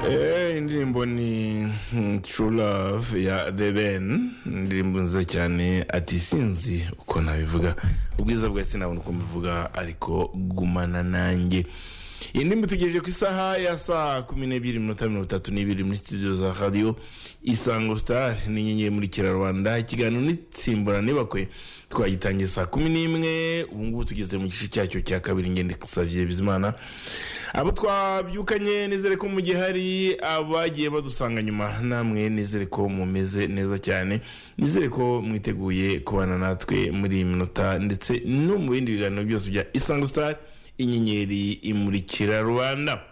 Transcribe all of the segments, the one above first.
Eh, indirimbo ni mm, true love ya the ben indirimbo nziza cyane ati sinzi uko nabivuga ubwiza bwawe sinabona uko mbivuga ariko gumana nanjye iyi ndirimbo itugejeje ku isaha ya saa kumi n'ebyiri minota mirongo itatu n'ibiri muri studio za radio isango star ni inyenyeri muri kirarwanda ikiganiro nitsimburana ntibakwe twagitangiye saa kumi n'imwe ubu ngubu tugeze mu gice cyacyo cya kabiri ngende xavier bizimana abo twabyukanye nizere ko mu gihe hari abagiye badusanga nyuma namwe nizere ko mumeze neza cyane nizere ko mwiteguye kubana natwe muri iyi minota ndetse no mu bindi biganiro byose bya isango star inyenyeri imurikira rwanda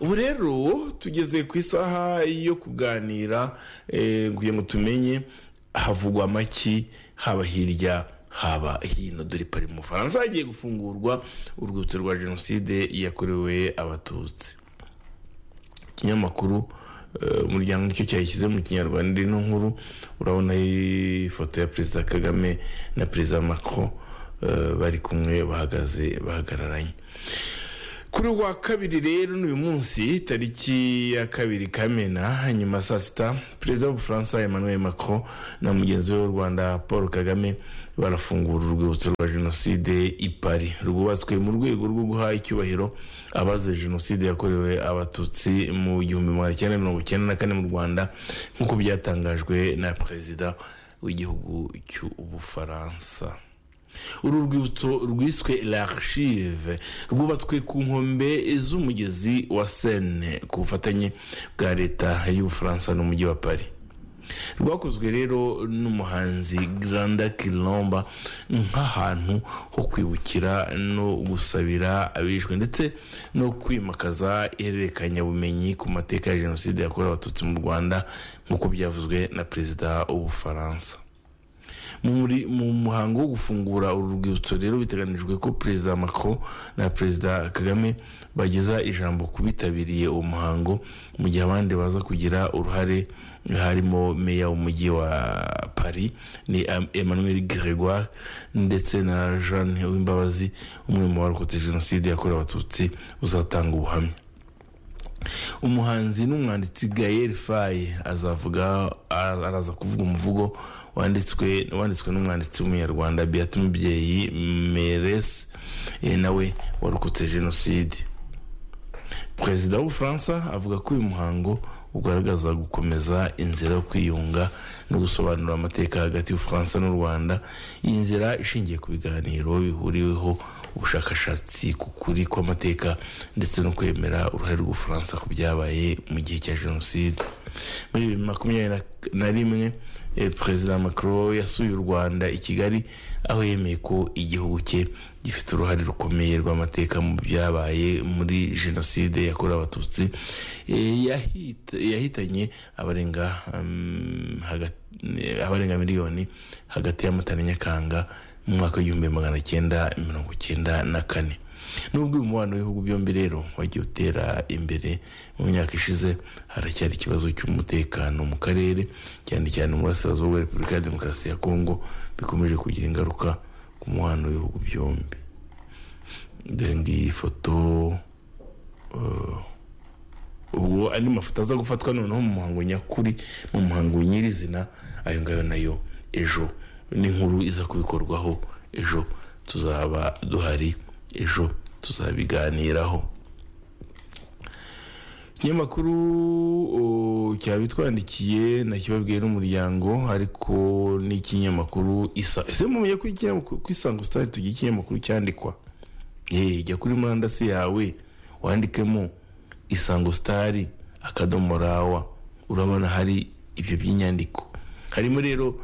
ubu rero tugeze ku isaha yo kuganira eh, kugira ngo tumenye havugwa amaki haba hirya haba hino dore pari mu bufaransa hagiye gufungurwa urwibutso rwa jenoside yakorewe abatutsi ikinyamakuru eh, umuryango nicyo cyayishyize mu kinyarwanda ino nkuru urabona ifoto ya perezida kagame na perezida macron eh, bari kumwe bahagaze bahagararanye kuri uwa kabiri rero ni uyu munsi tariki ya kabiri kamena nyuma saa sita perezida w'ubufaransa emmanuel macron na mugenzi we w'u rwanda paul kagame barafungura urwibutso rwa jenoside i paris rwubatswe mu rwego rwo guha icyubahiro abazize jenoside yakorewe abatutsi mu gihumbi magana cyenda mirongo icyenda na kane mu rwanda nk'uko byatangajwe na perezida w'igihugu cy'ubufaransa uru rwibutso rwiswe l'archive rwubatswe ku nkombe z'umugezi wa sene ku bufatanye bwa leta y'ubufaransa n'umujyi wa paris rwakozwe rero n'umuhanzi granda kiromba nk'ahantu ho kwibukira no gusabira abishwe ndetse no kwimakaza ihererekanyabumenyi ku mateka ya jenoside yakorewe abatutsi mu rwanda nk'uko byavuzwe na perezida w'ubufaransa muri mu muhango wo gufungura uru rwibutso rero biteganijwe ko perezida macron na perezida kagame bageza ijambo ku bitabiriye uwo muhango mu gihe abandi baza kugira uruhare harimo meya w'umujyi wa paris ni Am- emmanuel gregoire ndetse na jeanne uwimbabazi umwe mu barokotse jenoside yakorewe abatutsi uzatanga ubuhamya umuhanzi n'umwanditsi gael faye azavuga araza kuvuga umuvugo wanditswe wanditswe n'umwanditsi w'umunyarwanda beata umubyeyi meres eh, nawe warokotse jenoside perezida w'ubufaransa avuga ko uyu muhango ugaragaza gukomeza inzira yo kwiyunga no gusobanura amateka hagati y'ubufaransa n'u rwanda iyi nzira ishingiye ku biganiro bihuriweho ubushakashatsi ku kuri kw'amateka ndetse no kwemera uruhare rw'ubufaransa ku byabaye mu gihe cya jenoside muri bibiri makumyabiri na- na rimwe eh, perezida macron yasuye u rwanda i kigali aho yemeye ko igihugu cye gifite uruhare rukomeye rw'amateka mu byabaye muri jenoside yakorewe abatutsi eh, yahit- yahitanye abarenga mm, hagati- eh, abarenga miliyoni hagati y'amata na nyakanga mu mwaka w'igihumbi magana cyenda mirongo cyenda na kane nubwo uyu mubano w'ibihugu byombi rero wagiye utera imbere mu myaka ishize haracyari ikibazo cy'umutekano mu karere cyane cyane mu burasirazuba bwa repubulika ya demokarasi ya kongo bikomeje kugira ingaruka ku mubano w'ibihugu byombi dore ngiyi foto eh, ubwo andi mafoto aza gufatwa noneho mu muhango nyakuri mu muhango nyirizina ayo ngayo nayo ejo n'inkuru iza kubikorwaho ejo tuzaba duhari ejo tuzabiganiraho ikinyamakuru o, cyabitwandikiye nakibabwiye n'umuryango ariko n'ikinyamakuru isa ese mumenye ko ikinyamakuru ko isango sitari tugira ikinyamakuru cyandikwa Hey, jya kuri murandasi yawe wandikemo isango sitari akadomo rawa urabona hari ibyo by'inyandiko harimo rero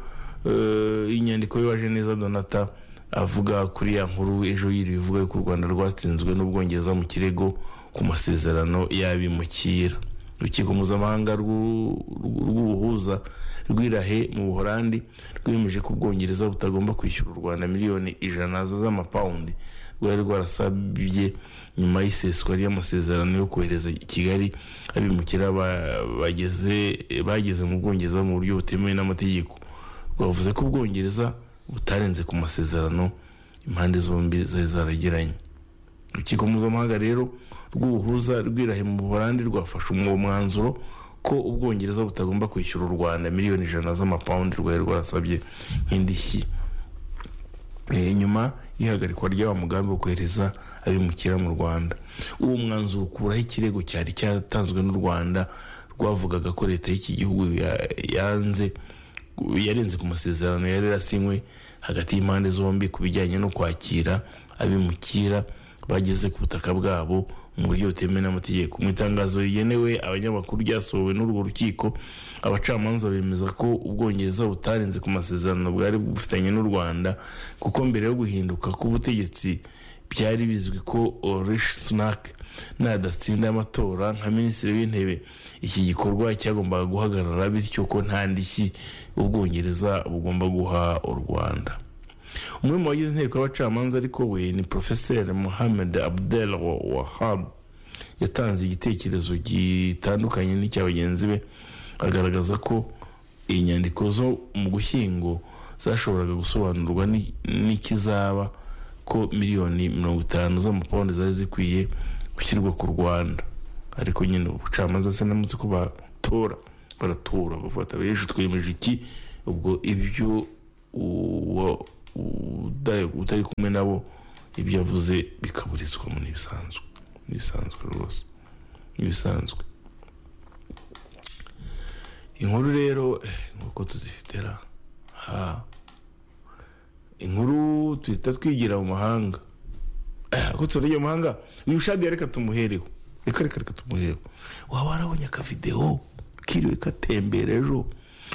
eh, inyandiko y'uwaje neza donata avuga kuri ya nkuru ejo yiriwe ivuga yuko u rwanda rwatsinzwe n'ubwongereza mu kirego ku masezerano y'abimukira urukiko mpuzamahanga rw'u- rw'u- rw'ubuhuza rw'irahe mu buholandi rwemeje ko ubwongereza butagomba kwishyura u rwanda miliyoni ijana z'amapawundi rwari rwarasabye nyuma y'iseswa ry'amasezerano yo kohereza i kigali abimukira ba- bageze- bageze mu bwongereza mu buryo butemewe n'amategeko rwavuze ko ubwongereza butarenze ku masezerano impande zombi zari zaragiranye urukiko mpuzamahanga rero rw'ubuhuza rwirahe mu buholandi rwafashe uwo mwanzuro ko ubwongereza butagomba kwishyura u rwanda miliyoni ijana z'amapawundi rwari rwarasabye nk'indishyi nyuma y'ihagarikwa ry'aba mugambi wo kohereza abimukira mu rwanda uwo mwanzuro ukuraho ikirego cyari cyatanzwe n'u rwanda rwavugaga ko leta y'iki gihugu yanze yarenze ku masezerano yari yarasinywe hagati y'impande zombi ku bijyanye no kwakira abimukira bageze ku butaka bwabo mu buryo butemewe n'amategeko mu itangazo rigenewe abanyamakuru ryasohowe n'urwo rukiko abacamanza bemeza ko ubwongereza butarenze ku masezerano bwari bufitanye n'u rwanda kuko mbere yo guhinduka k'ubutegetsi byari bizwi ko orishi sunake nadasinda amatora nka minisitiri w'intebe iki gikorwa cyagombaga guhagarara bityo ko nta ndishyi ubwongereza bugomba guha u rwanda umwe mu bagize inteko y'abacamanza ariko we ni porofeseri muhammed abdel wahab yatanze igitekerezo gitandukanye n'icya bagenzi be agaragaza ko inyandiko zo mu gushyingo zashoboraga gusobanurwa n'ikizaba ko miliyoni mirongo itanu z'amapawundi zari zikwiye gushyirwa ku rwanda ariko nyine ubucamanza se namutse ko batora baratora bafata bejeje twemeje iki ubwo ibyo utari kumwe nabo ibyo avuze bikaburizwa mu n'ibisanzwe n'ibisanzwe rwose n'ibisanzwe inkuru rero nk'uko tuzifite ra ha inkuru tuhita twigira mu mahanga ko turagiye mu mahanga uyu shadiya reka tumuhereho reka reka reka tumuhereho waba warabonye akavidewo kiriwe katembera ejo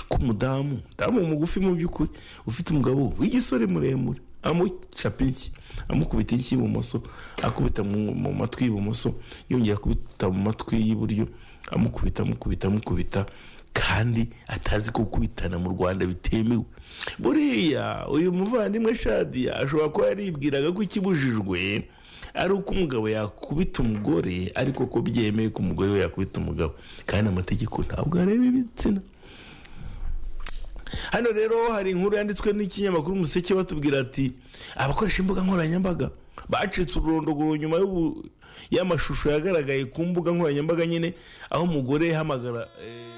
k'umudamu umudamu mugufi mu by'ukuri ufite umugabo w'igisore muremure amucapa inshyi amukubita inshyi ibumoso akubita mu matwi y'ibumoso yongera akubita mu matwi y'iburyo amukubita amukubita amukubita kandi atazi ko gukubitana mu rwanda bitemewe buriya uyu muvandimwe shadiya ashobora kuba yaribwiraga ko ikibujijwe ari uko umugabo yakubita umugore ariko ko byemeye ko umugore we yakubita umugabo kandi amategeko ntabwo areba ibitsina hano rero hari inkuru yanditswe n'ikinyamakuru umuseke batubwira ati abakoresha imbuga nkoranyambaga bacitse ururondogoro nyuma y'amashusho yagaragaye ku mbuga nkoranyambaga nyine aho umugore yahamagara